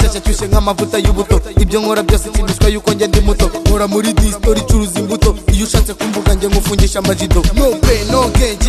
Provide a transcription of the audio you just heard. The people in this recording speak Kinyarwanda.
ashyushye nk'amavuta y'ubuto ibyo nkora byose kinishwa yuko njye ndi muto nkora muri disitori icuruza imbuto iyo ushatse kumvuga njye nkufungisha amajido no pe no genge